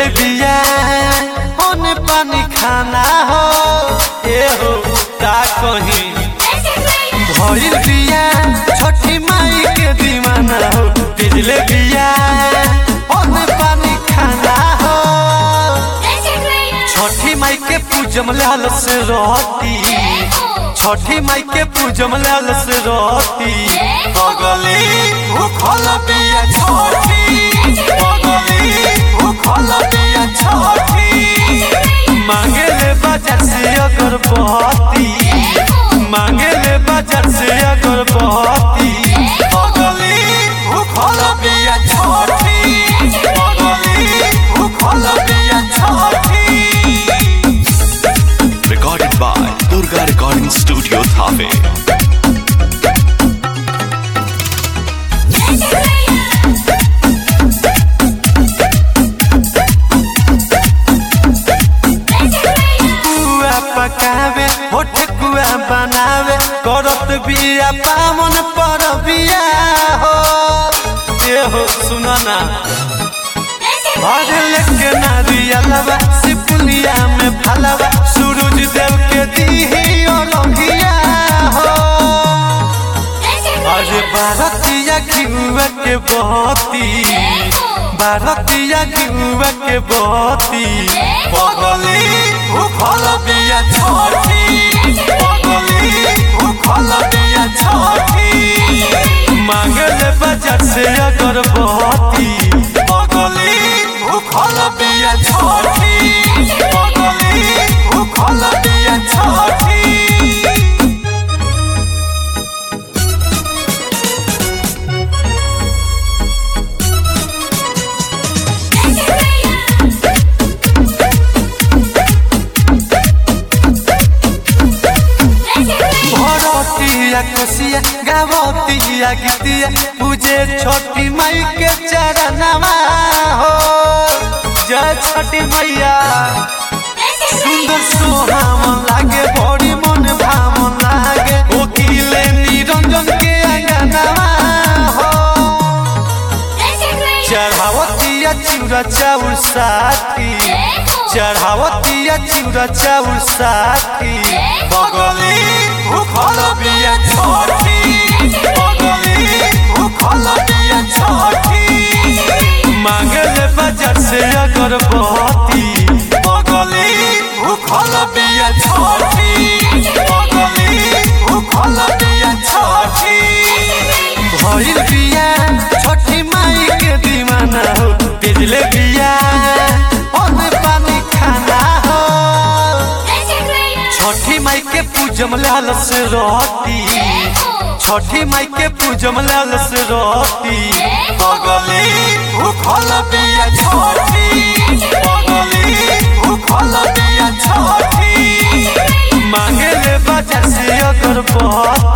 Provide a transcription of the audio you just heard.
खैले बिया ओने पानी खाना हो ए हो का कहीं भइल बिया छठी माई के दीवाना हो बिजले बिया ओने पानी खाना हो छठी माई के पूजम लाल से रहती छठी माई के पूजम लाल से रहती बगली भूखल बिया छठी बगली भूखल बिया छठी मांगे ले बाजार से अगरबत्ती मांगे ले बाजार से अगरबत्ती बगली भूखल बिया छठी बगली भूखल बिया छठी Recorded by Durga Recording Studio Thave. कुआ पकावे होठ कुआ बनावे करत बिया पावन पर बिया हो ए हो सुना ना भर लेके नारियलवा सिपुलिया में फलवा सूरज देव के दीही और रंगिया हो अरे भारतीय घिउआ के बहती भारतीय घिउआ के बहती बगली भूखल बिया छठी बगली भूखल बिया छठी मांगल बाजार से अगरबत्ती बगली भूखल बिया छठी बगली भूखल बिया छठी भरतिया कोसिया गावतिया गीतिया पूजे छोटी माई के चरणवा हो जय छठी मैया सुंदर सोहावन लागे बड़ी मन भावन लागे ओकिले निरंजन के अंगनवा हो चढ़ावतिया चिउरा चाउर साथी चढ़ावतिया चिउरा चाउर साथी बगली भूखल बिया छठी बगली भूखल बिया छठी मांगल बाजार से अगरबत्ती बगली भूखल बिया छठी बगली भूखल बिया छठी भइल बिया छठी माई के दीवाना हो बिजले बिया ओने पानी खाना हो छठी माई के पूजम लाल से रहती छठी माई के पूजम लाल से रहती बगली भूखल बिया छठी बगली भूखल बिया छठी मांगे ले बाजार से अगरबत्ती